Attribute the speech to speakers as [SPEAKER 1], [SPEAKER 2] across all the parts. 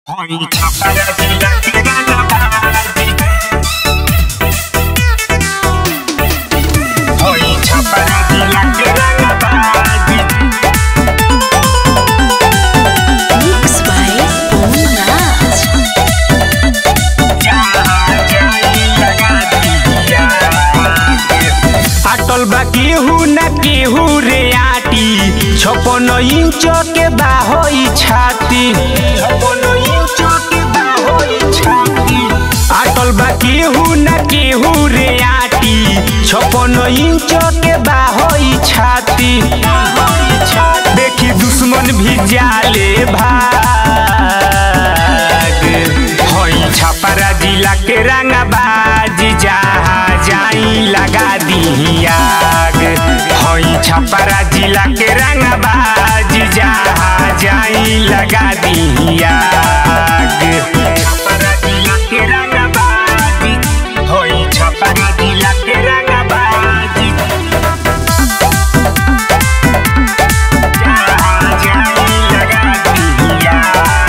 [SPEAKER 1] Hoy para vida que gana Barbie. Hoy para vida que gana Barbie.
[SPEAKER 2] Mix by Pomraj.
[SPEAKER 1] Ya, ya y लगा दिया
[SPEAKER 3] अटल बा केहू न केहू रे आटी छपन इंच के बाहोई छाती
[SPEAKER 1] छपन इंच के बाहोई छाती
[SPEAKER 3] अटल बा केहू न केहू रे आटी छपन इंच के बाहोई छाती देखी दुश्मन भी जाले भाग हई छपरा जिला के रंगबाज जहाँ जाई लगा दी आग हई छपरा जिला के रंगबाज जहाँ जाई लगा दी आग
[SPEAKER 1] छपरा जिला के रंगबाजी होई छपरा जिला के रंगबाजी जहाँ जाई लगा दिया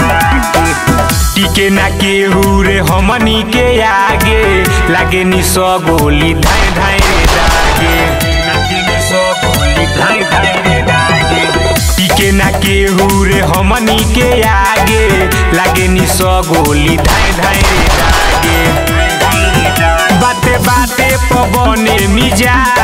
[SPEAKER 3] टिके ना केहू रे हमनी के आगे लागे नि सौ गोली धाय धाय रे दागे
[SPEAKER 1] नदी सो गोली धाई धाई रे दागे
[SPEAKER 3] टिके ना केहू रे हमनी के आगे लागे नि सौ गोली धाय धाय रे दागे बाते बाते पवने मिजाज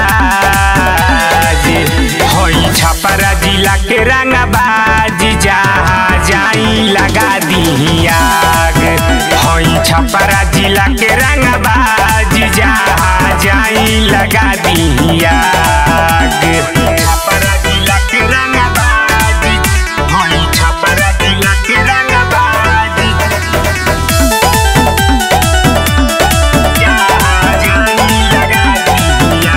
[SPEAKER 3] हई छपरा जिला के रंगबाज जहाँ जाई लगा दी आग हई छपरा जिला के रंगबाज जहाँ जाई लगा दी आग
[SPEAKER 1] छपरा जिला के रंगबाजी होई छपरा जिला के रंगबाजी जहाँ जाई लगा दिया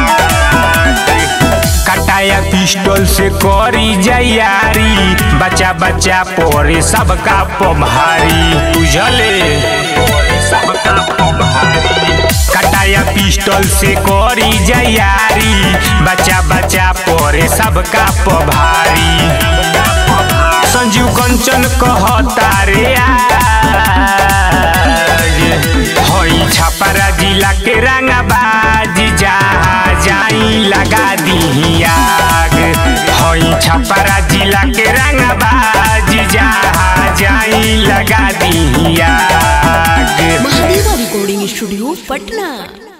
[SPEAKER 3] कटाया पिस्टल से करी जयारी बच्चा बच्चा पोरे सबका पम्हारी बुझले
[SPEAKER 1] सबका पम्हारी
[SPEAKER 3] कटाया पिस्टल से करी जयारी बच्चा बच्चा पोरे सबका पभारी संजीव कंचन कहता रे आज हई छपरा जिला के रंगबाज जहाँ जाई लगा दी आग हई छपरा जिला के रंगबाज जहाँ जाई लगा दी आग
[SPEAKER 2] Mahadeva Recording Studio, Patna.